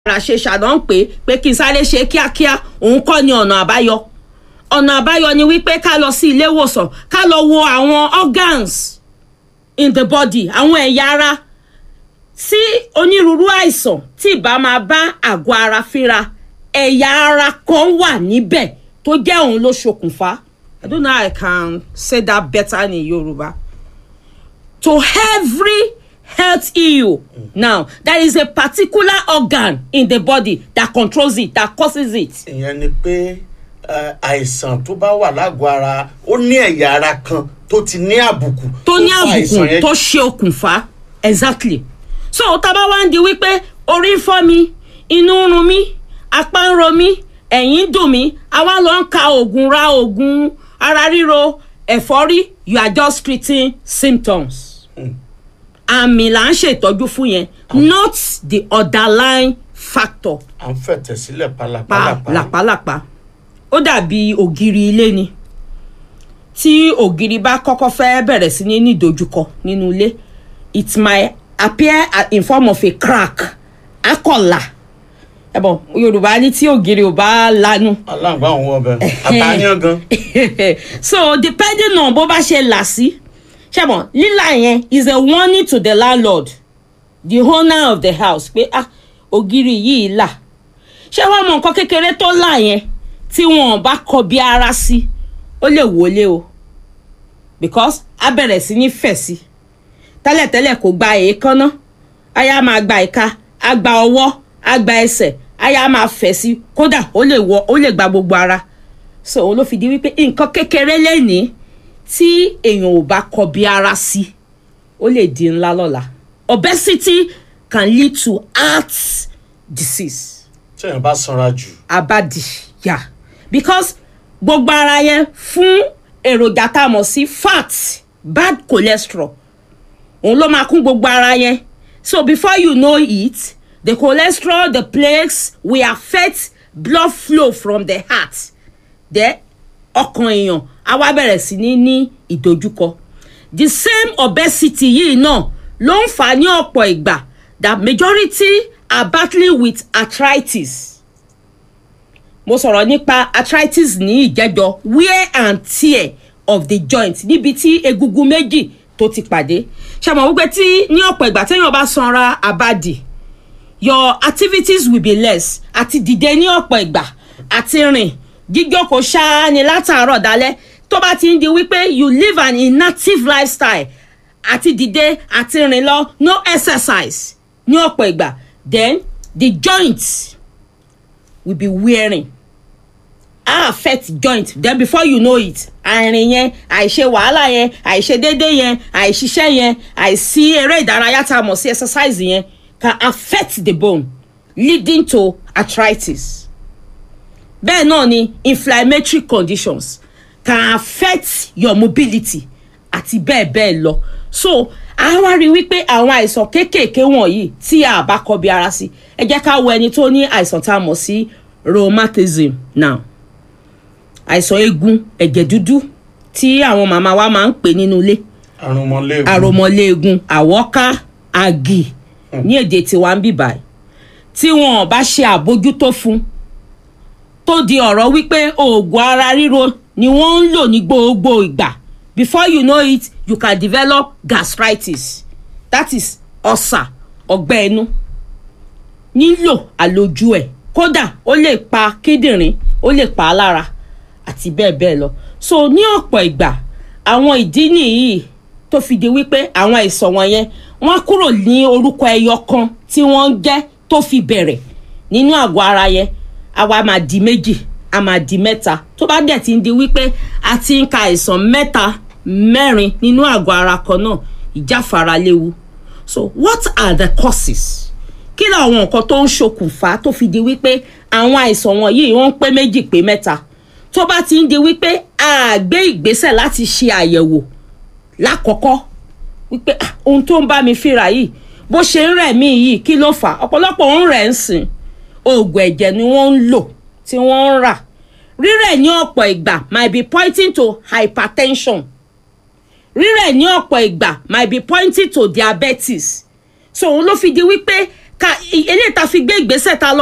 ara ṣe ṣàdán pé pé kí n sáré ṣe kíákíá òun kọ́ ni ọ̀nà àbáyọ ọ̀nà àbáyọ ni wípé ká lọ sí ilé ìwòsàn ká lọ wo àwọn organs in the body àwọn ẹ̀yà ara tí onírúurú àìsàn tí ìbá máa bá àgọ́ ara fínra ẹ̀yà ara kan wà níbẹ̀ tó jẹ́ òun ló ṣokùnfà I don't know how I can say that better in Yoruba to every health issue now there is a particular organ in the body that controls it that causes it. ìyẹn ni pé ẹ, àìsàn tó bá wà lágọ̀ọ́ ara ó ní ẹ̀yà ara kan tó ti ní àbùkù tó ní fa àìsàn àbùkù yẹn tó ṣe okùnfà exactly so tábà wá ń di wípé orí ń fọ́ mi inú ń run mí apá ń ro mí ẹ̀yìn ń dùn mí àwa lọ ń ka oògùn ra oògùn ara ríro ẹ̀fọ́rí you are just treating symptoms àmì là ń ṣètọ́jú fún yẹn not the underlying factor à ń fẹ̀tẹ̀ sílẹ̀ pa pálapàla làpálàpá ó dàbí ògiri ilé ni tí ògiri bá kọ́kọ́ fẹ́ bẹ̀rẹ̀ sí ní ní ìdojúkọ nínú ilé it might appear a- in form of a crack akọ̀là ẹ̀bọ̀n yorùbá ní tí ògiri ò bá lanu aláǹgbá òun ọbẹ̀ àtàyàn gan so depending on bó bá ṣe là sí ṣẹ́bọ̀n lílà yẹn is a warning to the landlord the owner of the house pé ah ògiri yìí là ṣé wàá mọ nǹkan kékeré tó là yẹn tí wọn bá kọ bí ara sí ó lè wọlé o because a bẹ̀rẹ̀ sí ní fẹ̀ sí tẹ́lẹ̀tẹ́lẹ̀ kò gba èékánná aya máa gba ìka a gba ọwọ́ a gba ẹsẹ̀ aya máa fẹ̀ sí kódà ó lè wọ ó lè gba gbogbo ara so òun ló fi di wípé nǹkan kékeré lẹ́nìí tí èèyàn ò bá kọ bí ara sí ó lè di ńlá lọ́la obesity can lead to heart disease tí èèyàn bá sanra jù abadi ya because gbogbo ara yẹn fún èròjà tá a mọ̀ sí fat bad cholesterol òun ló máa kún gbogbo ara yẹn so before you know it the cholesterol the plaques will affect blood flow from the heart then ọkàn èèyàn á wá bẹ̀rẹ̀ sí ní ní ìdojúkọ the same obesity yìí náà ló ń fà á ní ọ̀pọ̀ ìgbà that majority are battling with arthritis mo sọ̀rọ̀ nípa arthritis ní ìjẹ́jọ́ wear and tear of the joint níbi tí egungun méjì tó ti pàdé ṣàmọ̀ wípé tí ní ọ̀pọ̀ ìgbà téèyàn bá sanra àbàdì your activities will be less àti dìde ní ọ̀pọ̀ ìgbà àti rìn jíjókòó ṣáá ni látàárọ̀ dalẹ́ tó bá ti ń di wípé you live an inactive lifestyle àti dìde àti rìn lọ no exercise ní ọ̀pọ̀ ìgbà then the joints will be wearing a affect joint then before you know it àìrìn yẹn àìṣe wàhálà yẹn àìṣe déédé yẹn àìṣiṣẹ́ yẹn àìsí eré ìdárayá tá a mọ̀ sí exercise yẹn can affect the bone leading to arthritis bẹ́ẹ̀ náà ni inflammatory conditions can affect your mobility àti bẹ́ẹ̀ bẹ́ẹ̀ lọ so a wá rí wípé àwọn àìsàn kéékèèké wọ̀nyí tí a bá kọbi ara sí ẹ jẹ́ ká wo ẹni tó ní àìsàn tá a mọ̀ sí rheumatism now àìsàn eegun ẹ̀jẹ̀ dúdú tí àwọn màmá wa máa ń pè nínú ilé àrùnmọ́lẹ́gùn àròmọléegun àwọ́ká àgì ní èdè tiwa ń bì báyìí tí wọn ò bá ṣe àbójútó fún tó di ọ̀rọ̀ wípé oògùn ara ríro ni wọ́n ń lò ní gbogbo ìgbà before you know it you can develop gastritis that is ulcer ọgbẹ́ inú nílò àlòjù ẹ̀ kódà ó lè pa kíndìnrín ó lè pa á lára àti bẹ́ẹ̀ bẹ́ẹ̀ lọ so ní ọ̀pọ̀ ìgbà àwọn ìdí nìyí tó fi di wípé àwọn àìsàn wọ̀nyẹn wọ́n kúrò ní orúkọ ẹyọ kan tí wọ́n ń jẹ́ tó fi bẹ̀rẹ̀ nínú àgọ́ ara yẹn àwa máa di méjì a máa di mẹ́ta tó bá dẹ̀ ti ń di wípé a ti ń ka àìsàn mẹ́ta mẹ́rin nínú àgọ́ ara kan náà ìjáfara léwu so what are the causes kí làwọn nǹkan tó ń ṣokùnfà tó fi di wípé àwọn àìsàn wọ̀nyí wọ́n ń pé méjì pé mẹ́ta tó bá ti ń di wípé a gbé ìgbésẹ̀ láti ṣe àyẹ̀wò lákọ̀ọ́kọ́ wípé "Ah, ohun tó ń bá mi fíra yìí bó ṣe ń rẹ̀ mí yìí kí ló fà á ọ̀pọ̀lọpọ̀ ń rẹ̀ ń sìn oògùn ẹ̀jẹ̀ ni wọ́n ń lò tí wọ́n ń rà rírẹ̀ ní ọ̀pọ̀ ìgbà might be pointing to hypertension rírẹ̀ ní ọ̀pọ̀ ìgbà might be pointing to diabetes so òun ló fi di wípé ká eléyìí ta fi gbé ìgbésẹ̀ ta lọ